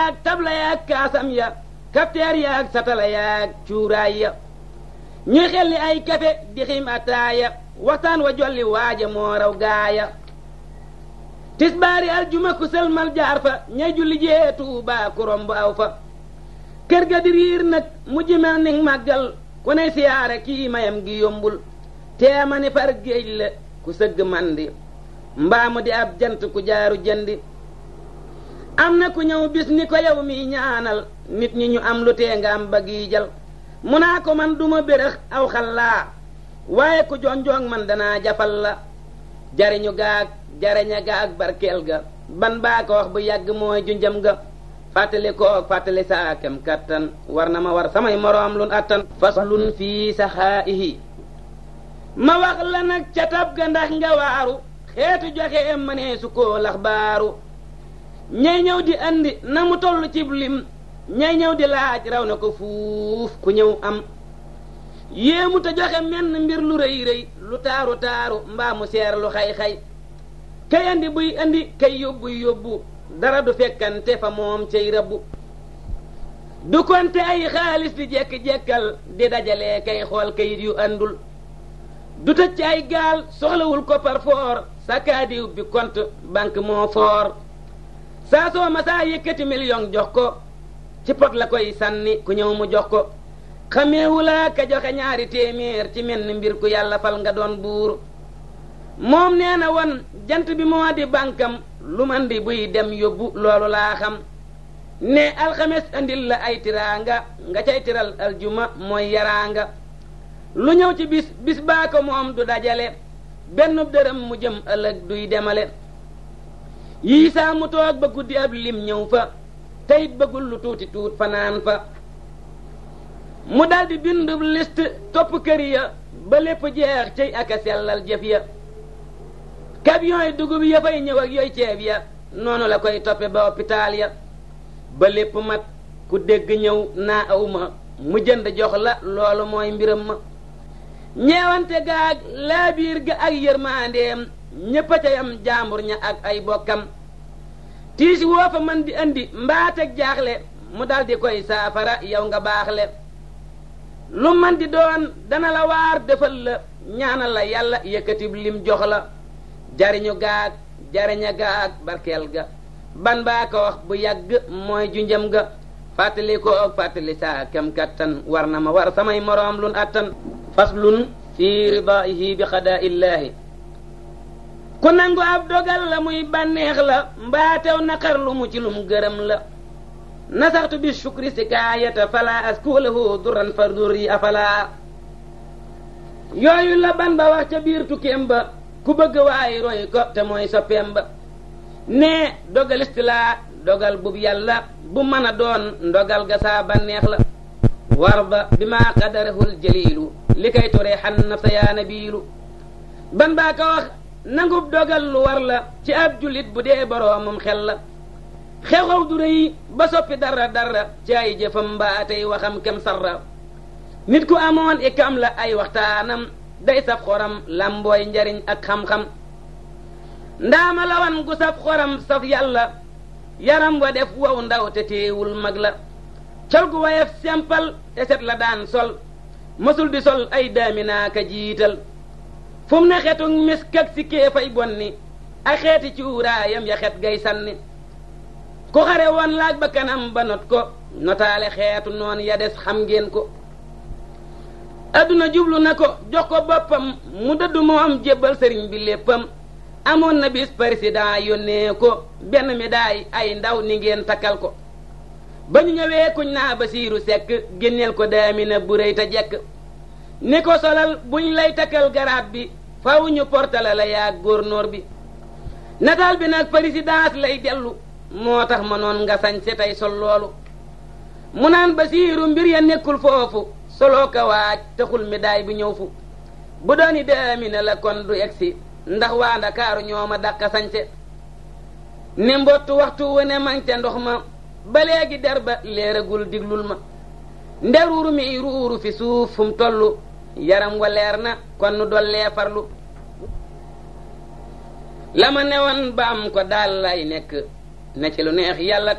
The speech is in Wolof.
yaag tabla yaag kaasam ya kafteer yaag satala yaag cuuraay ya ñuy xelli ay kafe di xim ataaya waxtaan wa jolli waaja moo raw gaaya tisbaari aljuma ku sëlmal jaar fa ñay julli jee Tuubaa ku romb aw fa kër ga di riir nag mu jimel ni màggal ku ne siyaare kii mayam gi yombul teema ni far géej la ku sëgg mandi mbaamu di ab jant ku jaaru jëndi am na ku ñëw bis ni ko yow mi ñaanal nit ñi ñu am lu tee nga am ba giijal mu naa ko man duma bérëx aw xallaa waaye ku jonjoŋ man danaa jafal la jariñu gaag jariña gaag barkeel ga ban baa ko wax bu yàgg mooy junjam ga fàttali koog fàttali saa kem kattan war na ma war samay moroom lun attan faslun fii saxaa'ihi ma wax la nag ca tab ga ndax nga waaru xeetu joxe mënee su koo lax baaru ñay ñëw di andi na mu toll cib lim ñay ñëw di laaj raw na ko fuuf ku ñëw am yéemu te joxe menn mbir lu rëy rëy lu taaru taaru mbaa mu seer lu xay-xay kay andi buy andi kay yóbbu yóbbu dara du fekkante fa moom cay rabbu du konte ay xaalis di jekki-jekkal di dajale kay xool kayit yu andul du tëj ci ay gaal soxlawul ko par foor sa kaadiw bi compte banque moo foor saa soo ma saa yëkkati million jox ko ci pot la koy sànni ku ñëw mu jox ko xameewu laa ka joxe ñaari téeméer ci menn mbir ku yàlla fal nga doon buur moom nee na woon jant bi moo di bànkam lu man di buy dem yóbbu loolu laa xam ne alxames andil la ay tiraanga nga cay tiral aljuma mooy yaraanga lu ñëw ci bis bis baa ko moom du dajale benn dërëm mu jëm ëllëg duy demale yii saa mu toog ba guddi ab lim ñëw fa teyit bëggul lu tuuti tuut fanaan fa mu daldi bindu liste topp kër ya ba lépp jeex cey ak a sellal jëf ya camion yi dugub ya fay ñëw ak yooy ceeb ya noonu la koy toppe ba hôpital ya ba lépp mat ku dégg ñëw naa aw ma mu jënd jox la loolu mooy mbiram ma ñeewante gaag laabiir ga ak yërmaandeem ñépp a ca yam jaambur ña ak ay bokkam tiisi woo fa man di andi mbaateg jaaxle mu daldi koy saafara yow nga baaxle lu man di doon dana la waar defal la ñaanal la yàlla yëkkatib lim jox la jariñu gaag jariña gaag barkeel ga ban baa ko wax bu yàgg mooy junjam ga fàttali ko ak fàttali saa kem kattan war na ma war samay moroom lun attan faslun fi ridaihi bi xadaa illaahi ku nangu ab dogal la muy bànneex la mbaatew naqar lu mu ci lum gërëm la nasaxtu bi shukri sikaayata fala askulahu duran fa durri afala yooyu la ban ba wax ca biir tukkeem ba ku bëgg waaye roy ko te mooy soppeem ba nee dogalist laa dogal bub yàlla bu mën a doon ndogal ga saa bànneex la war ba bi maa qadarahul jaliilu li kay toree xan nafsa yaa nabiilu ban baa ko wax nangub dogal lu war la ci ab jullit bu dee boroomam xel la xew-xew du rëy ba soppi dara dara ci ay jëfam mbaa tey waxam kem sarra nit ku amoon ikam la ay waxtaanam day saf xoram lambooy njariñ ak xam-xam ndaama lawan gu saf xoram saf yàlla yaram wa def wow ndaw te teewul mag la col gu wayef sempal te set la daan sol mësul di sol ay daaminaaka jiital fu mu ne xetu misk ak si kéefay bonni ak xeeti cuuraayam ya xet gay sànni ku xare woon laaj ba kanam ba not ko notaale xeetu noon ya des xam ngeen ko adduna jublu na ko jox ko boppam mu dëddu moom jébbal sëriñ bi léppam amoon na bis président yónnee ko benn médaille ay ndaw ni ngeen takkal ko ba ñu ñëwee kuñ naa Basiiru Sekk génneel ko daamina bu rëy te jekk ni ko solal buñ lay takkal garaat bi faw ñu portale la yaa góornóor bi nataal bi nag présidence lay dellu moo tax ma noon nga sañ se tey sol loolu mu naan Basiiru mbir ya nekkul foofu soloo ka waaj taxul médaille bi ñëw fu bu dooni daamina la kon du egsi ndax waa Ndakaaru ñoo ma dàq sañse ne mbottu waxtu wu ne mang ca ndox ma ba léegi der ba leeragul diglul ma nderuuru mi ruuru fi suuf fu mu toll yaram wa leer na kon nu dollee farlu la ma newoon ba am ko daal lay nekk ne ci lu neex yàlla